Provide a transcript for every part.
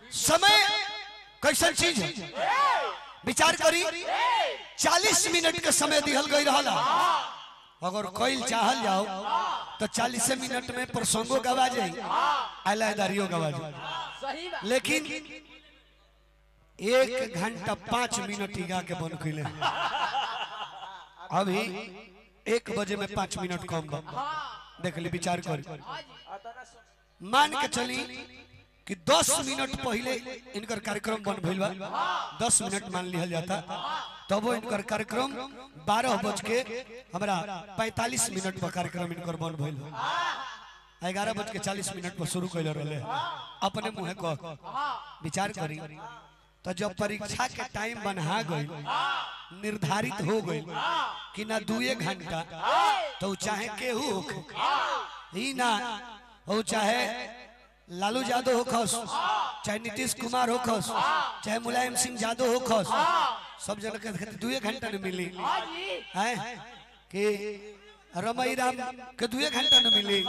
समय कैसन चीज है विचार करी चालीस मिनट के समय दिहल गई रहला अगर कोई चाहल जाओ तो चालीस मिनट में प्रसंगो गवा जाई अलादारियों गवा जाई सही बात लेकिन एक घंटा पाँच मिनट ही गा के बन कैले अभी एक बजे में पाँच मिनट कम बा देख ली विचार कर मान के चली कि दस मिनट पहले इनकर कार्यक्रम बन भइल बा दस मिनट मान लिया जाता तब वो इनकर कार्यक्रम बारह बज के हमारा पैतालीस मिनट पर कार्यक्रम इनकर बन भइल बा ग्यारह बज के चालीस मिनट पर शुरू कैले रहे अपने मुँह कह विचार करी तो जब परीक्षा के टाइम बना गई निर्धारित हो गई कि ना दुए घंटा तो उ चाहे केहू होखे ही ना हो चाहे लालू यादव हो खस चाहे नीतीश कुमार हो खस चाहे मुलायम सिंह यादव हो खस सब जन के दुए घंटा न मिली है कि रमई राम के दुए घंटा न मिली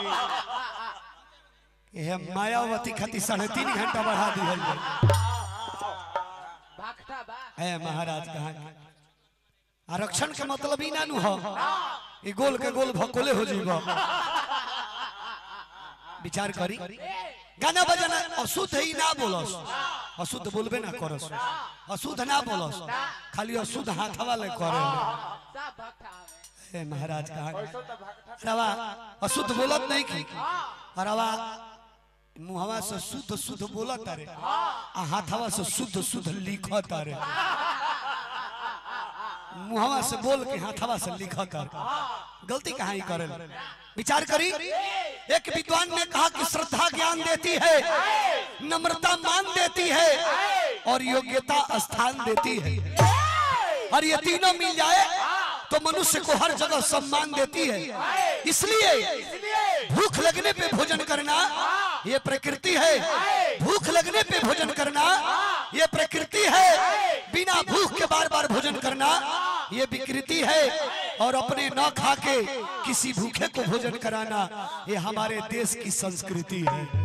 ये मायावती खातिर साढ़े तीन घंटा बढ़ा दिहल जाए भागता बा है महाराज कहा आरक्षण के मतलब ही ना नु हो ई गोल के गोल भकोले हो जीवा विचार करी गाना बजाना अशुद्ध ही ना बोलस अशुद्ध बोलबे ना करस अशुद्ध ना बोलस खाली अशुद्ध हाथ वाले करे सब भागता हवे हे महाराज कहा रवा अशुद्ध बोलत नहीं की रवा मुहवा से शुद्ध शुद्ध बोलत रे आ हाथवा से शुद्ध शुद्ध लिखत रे मुहवा से बोल के हाथवा से लिखत रे गलती कहाँ ही करे विचार करी एक विद्वान ने कहा कि श्रद्धा ज्ञान देती है नम्रता मान देती है और योग्यता स्थान देती है और ये तीनों मिल जाए तो मनुष्य को हर जगह सम्मान देती है इसलिए भूख लगने पे भोजन करना ये प्रकृति है भूख लगने पे भोजन करना ये प्रकृति है बिना भूख के बार बार भोजन करना ये विकृति है और अपने न खा के किसी भूखे को भोजन कराना ये हमारे देश की संस्कृति है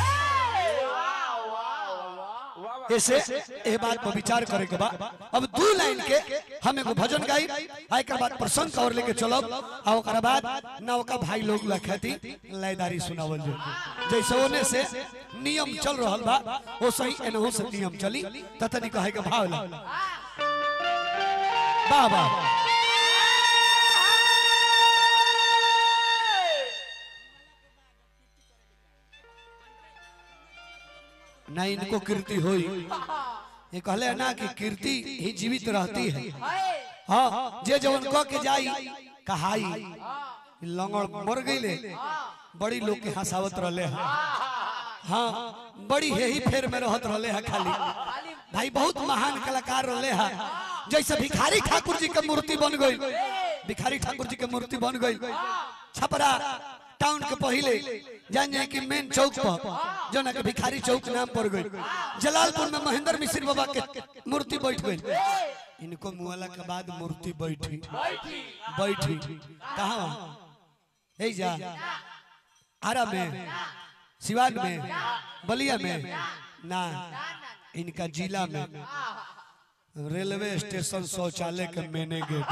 ऐसे ए बात पर विचार करे के बाद अब दू लाइन के हम एगो भजन गाई आय के बाद प्रसंग और लेके चलब आ ओकरा बाद नवका भाई लोग लखती लयदारी सुनावल जो जैसे ओने से नियम चल रहल बा ओ सही एनहु से नियम चली ततनी कहे के भाव ला वाह वाह ना इनको कीर्ति हुई ये कहले ना कि कीर्ति ही जीवित रहती है हाँ जे जवन कह के जाई कहाई लंगड़ मर गईले बड़ी लोग के हंसावत रहले हैं हाँ बड़ी यही फेर में रहत रहले हैं खाली भाई बहुत महान कलाकार रहले हैं जैसे भिखारी ठाकुर जी के मूर्ति बन गई भिखारी ठाकुर जी के मूर्ति बन गई छपरा टाउन के पहले जान जाए कि मेन चौक पर जो ना के भिखारी चौक नाम पड़ गई जलालपुर में महेंद्र मिश्र बाबा के मूर्ति बैठ गई इनको मुआला के बाद मूर्ति बैठी बैठी कहा है जा आरा में सिवान में बलिया में ना इनका जिला में रेलवे स्टेशन शौचालय के मेने गेट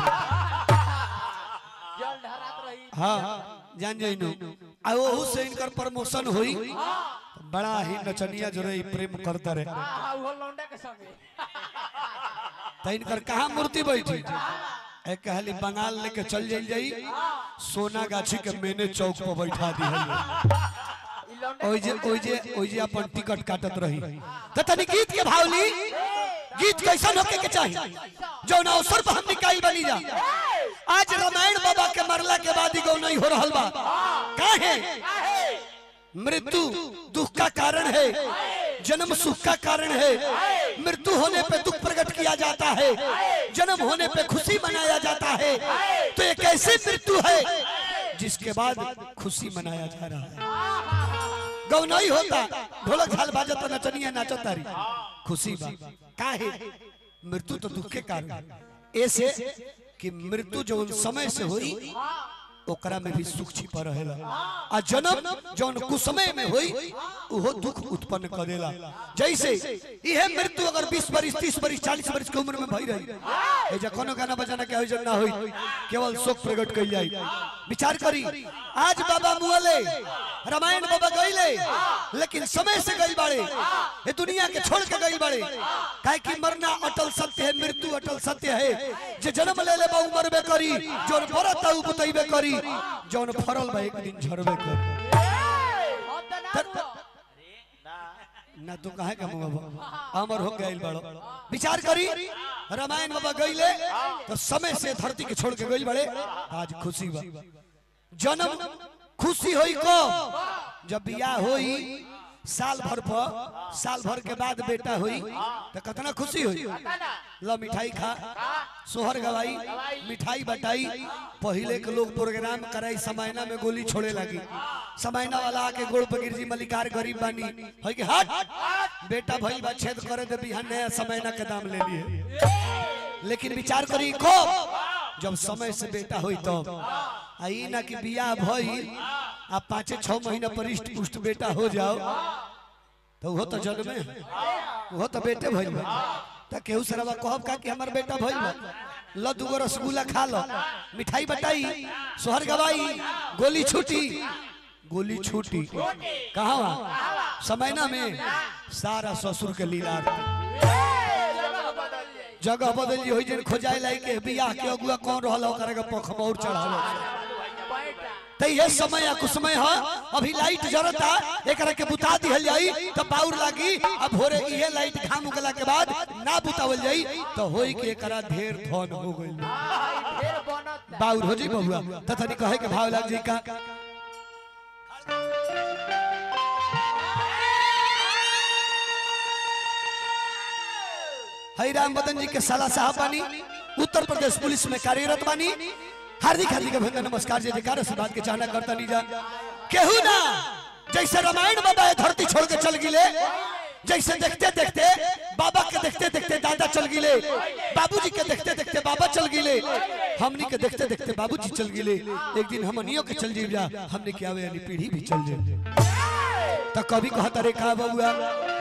जल ढहरात रही हाँ जान जाइनु आ ओहू से इनकर प्रमोशन हुई बड़ा ही नचनिया जो रही प्रेम करता रहे आ वो लौंडा के संगे तो इनकर कहाँ मूर्ति बैठी एक कहली बंगाल लेके चल जाई जाई सोना गाछी के मेने चौक पर बैठा दी ई लौंडा ओइ जे ओइ जे ओइ जे अपन टिकट काटत रही त तनी गीत के भावली गीत कैसन होके के चाहिए जौन अवसर पर हम निकाल बनी जा आज रामायण बाबा के मरला के बाद ही गौ नहीं हो रहल बा काहे मृत्यु दुख का कारण है जन्म सुख का कारण है मृत्यु होने पे दुख प्रकट किया जाता है जन्म होने पे खुशी मनाया जाता है तो एक ऐसी मृत्यु है जिसके बाद खुशी मनाया जा रहा है गौ नहीं होता ढोलक झाल बाजत नचनिया नाचत तारी खुशी बा काहे मृत्यु तो दुख के कारण है। ऐसे कि मृत्यु जो उन समय से हुई ओकरा में भी सुख छिपा रहेला आ जन्म जौन कुसमय में होई उहो दुख उत्पन्न करेला जैसे इहे मृत्यु अगर 20 बरिस 30 बरिस 40 बरिस के उम्र में भई रही ए जे कोनो गाना बजाना के होई ना होई केवल शोक प्रकट कइल जाई विचार करी आज बाबा मुअले रामायण बाबा गइले लेकिन समय से गइल बाड़े ये दुनिया के छोड़ के गइल बाड़े काहे कि मरना अटल सत्य है मृत्यु अटल सत्य है जे जन्म ले ले बा मरबे करी जोन मरत उ बतइबे करी जोन फरल बा एक दिन झरबे करी हम तो ना तर- हुआ। ना तू काहे का मुंह अमर हो गइल बड़ो विचार करी रामायण बाबा गइले तो समय से धरती के छोड़ के गइल बड़े आज खुशी बा जन्म खुशी होई को जब बियाह होई साल भर पर साल भर के बाद बेटा होई तो कितना खुशी होई पता ना लो मिठाई खा सोहर गवाई मिठाई बटाई पहले के लोग प्रोग्राम कराई समयना में गोली छोड़े लगी समयना वाला आके गोड़ पर गिर जी मलिकार गरीब बानी है कि हट बेटा भई बा छेद करे दे बिहान नया समयना के दाम ले लिए लेकिन विचार करी को जब समय से बेटा होई तो आई ना कि बियाह भई आ पाँचे छह महीना पर इष्ट पुष्ट बेटा हो जाओ तो वो तो जन्मे वो तो बेटे भइल बा त केहू सरवा कहब का कि हमर बेटा भइल बा ल दुगो रसगुल्ला खा लो मिठाई बटाई सोहर गवाई गोली छूटी गोली छूटी कहाँ वहाँ समयना में सारा ससुर के लीला जगह बदल जाए जगह बदल होई जन खोजाए लाई के बियाह के अगुआ कौन रहल ओकरा के पख और चढ़ालो बैठा त ये समय या कुसमय ह अभी लाइट जरता एकरा के बुता दिहल जाई त पाउर लागी अब भोरे इहे लाइट घाम उगला के बाद ना बुतावल जाई त होई के एकरा ढेर धन हो गइल फिर बनत बाउर हो जी बबुआ त तनी कहे के भाव लाग जी का हई राम बदन जी के साला साहब बानी उत्तर प्रदेश पुलिस में कार्यरत बानी हार्दिक हार्दिक अभिनंदन नमस्कार जय जयकार से बात के चाहना करता नहीं जा केहू ना जैसे रामायण बाबा ये धरती छोड़ के चल गिले जैसे देखते देखते बाबा के देखते देखते दादा चल गिले बाबूजी के देखते देखते बाबा चल गिले हमनी के देखते देखते बाबूजी चल गिले एक दिन हमनियों के चल जीव जा हमने क्या आवे वाली पीढ़ी भी चल जाए तो कभी कहता रे का बबुआ